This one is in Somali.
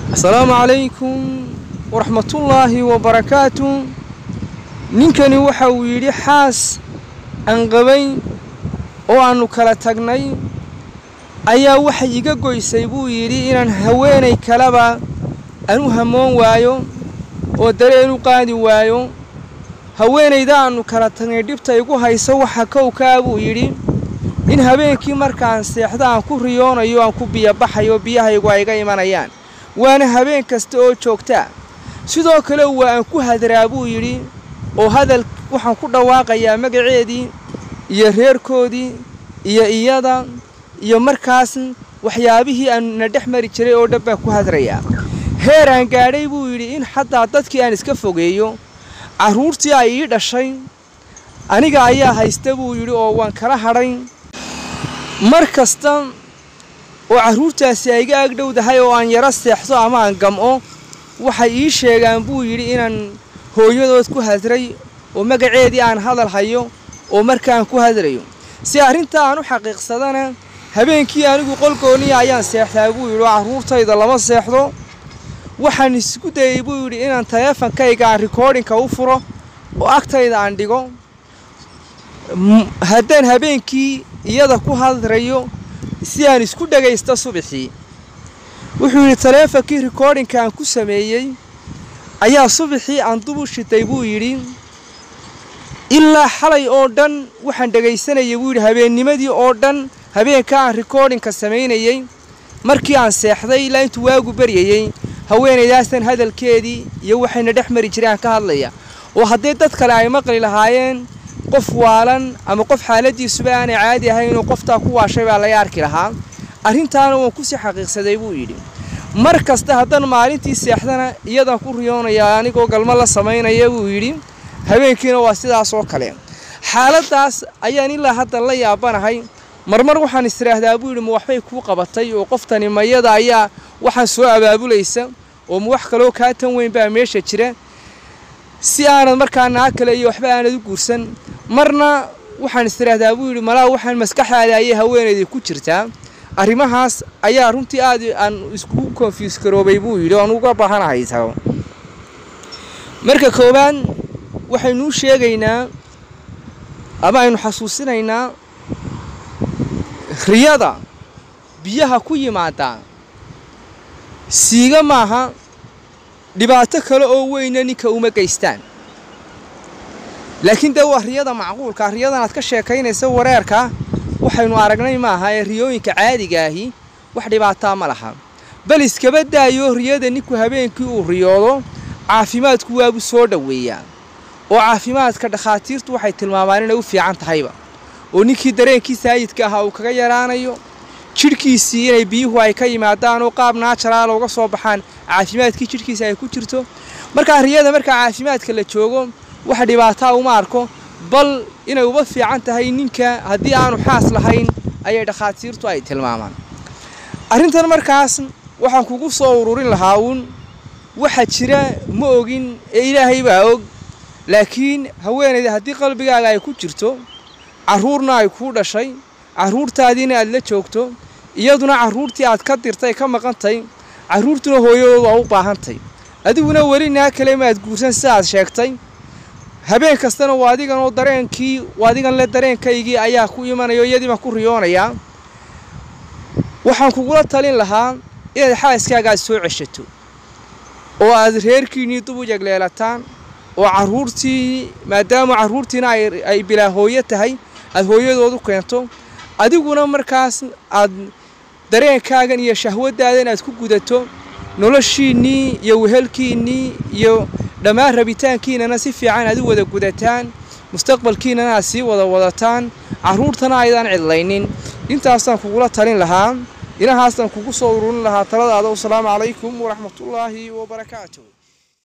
asalaamu calaykum waraxmatullaahi wabarakaatu ninkani waxa uu yidhi xaas aan qabay oo aannu kala tagnay ayaa waxay iga goysay buu yidhi inaan haweenay kaleba aan u hamoon waayo oo dareen u qaadi waayo haweenayda aannu kala tagnay dhibta igu hayso waxa kowkaa buu yidhi in habeenkii markaan seexda aan ku riyoonayo aan ku biyobaxayo biyahaygu ay iga imanayaan waana habeen kasta oo joogtaa sidoo kale waa aan ku hadraa buu yidhi oo hadal waxaan ku dhawaaqayaa magaceedii iyo reerkoodii iyo iyada iyo markaas waxyaabihii aanna dhex mari jiray oo dhan baan ku hadrayaa heer aan gaadhay buu yidhi in xataa dadkii aan iska fogeeyo carruurtii ay ii dhashay aniga ayaa haysta buu yidhi oo waan kala hadhay mar kasta oo carruurtaasi ay iga agdhowdahay oo aan yaro seexdo ama aan gam'o waxay ii sheegaan buu yidhi inaan hooyadood ku hadray oo magaceedii aan hadal hayo oo markaan ku hadrayo si arrintaa aan u xaqiiqsadana habeenkii anigu qolgooniya ayaan seexdaa buu yidhi oo carruurtayda lama seexdo waxaan isku dayey buu yidhi inaan taleefankayga aan rikoodhinka u furo oo agtayda aan dhigo haddaan habeenkii iyada ku hadrayo si aan isku dhagaysto subaxii wuxuu yidhi taleefonkii rikoodhinka aan ku sameeyey ayaa subaxii aan dub u shitay buu yidhi ilaa xalay oo dhan waxaan dhegaysanayay buu yidhi habeennimadii oo dhan habeenka aan rikoodhinka samaynayey markii aan seexday ilaa intuu waagu baryayey haweenaydaastan hadalkeedii iyo waxayna dhex mari jireen aan ka hadlaya oo haddii dad kale ay maqli lahaayeen qof waalan ama qof xaaladiisuba aanay caadi ahayn oo qoftaa ku waashay baa laga arki lahaa arrintaana waan kusii xaqiiqsaday buu yidhi mar kasta haddaan maalintii seexdana iyadan ku riyoonayaa anigoo galmo la samaynaya buu yidhi habeenkiina waa sidaas oo kale xaaladdaas ayaan ilaa hadda la yaabanahay marmar waxaan istiraahdaa buu yidhi ma waxbay kuu qabatay oo qoftani mayada ayaa waxaan soo abaabulaysa oo ma wax kaloo kaa tan weyn baa meesha jira si aanad markaa naa kale iyo waxba aanad u guursan marna waxaan istiraahdaa buu yidhi malaa waxaan maskaxdaada ayay haweenaydii ku jirtaa arrimahaas ayaa runtii aad aan iskugu konfyuus garoobay buu yidhi oan uga baahanahay tago marka koowaad waxaynuu sheegaynaa ama aynu xasuusinaynaa riyada biyaha ku yimaada siiga maaha dhibaato kale oo weyna ninka uma geystaan laakiin dee waa riyada macquulka riyadan aad ka sheekaynaysa wareerka waxaynu aragnay maaha ee riyooyinka caadiga ahi wax dhibaataa ma laha bal iskaba daayo riyada ninku habeenkii uu riyoodo caafimaadku waabuu soo dhoweeyaa oo caafimaadka dhakhaatiirtu waxay tilmaamaan inay u fiican tahayba oo ninkii dareenkii saayidka ahaa uu kaga yaraanayo jidhkiisii inay biyuhu ay ka yimaadaan oo qaab naajaraala uga soo baxaan caafimaadkii jidhkiisa ay ku jirto markaa riyada markaa caafimaadka la joogo wax dhibaataa uma arko bal inay uba fiican tahay ninka haddii aanu xaas lahayn ayay dhakhaatiirtu ay tilmaamaan arrintan markaas waxaan kugu soo ururin lahaa uun waxa jira ma ogin ee ilaahay baa og laakiin haweenayda haddii qalbigaaga ay ku jirto carruurna ay kuu dhashay carruurtaadiina aad la joogto iyaduna carruurtii aad ka dirtay ka maqantay carruurtuna hooyadood waa u baahantay adiguna weli naa kale maad guursan sidaad sheegtay habeen kastana waa adigan oo dareenkii adigan le dareenkaygii ayaa ku imanayo iyadii baan ku riyoonayaa waxaan kugula talin lahaa inaad xaaskaaga aad soo ceshato oo aad reerkiinnii dub u yegleelataan oo carruurtii maadaama carruurtiina ay bilaa hooyo tahay aad hooyadood u keento adiguna markaas aad dareenkaagan iyo shahwadaadan aad ku gudato noloshiinnii iyo wehelkiinnii iyo dhammaan rabitaankiinana si fiican aad u wada gudataan mustaqbalkiinana aad sii wada wadataan carruurtana aydaan cidlaynin intaasaan kugula talin lahaa inahaasaan kugu soo ururin lahaa taladaada wasalaamu calaykum waraxmatullaahi wabarakaatu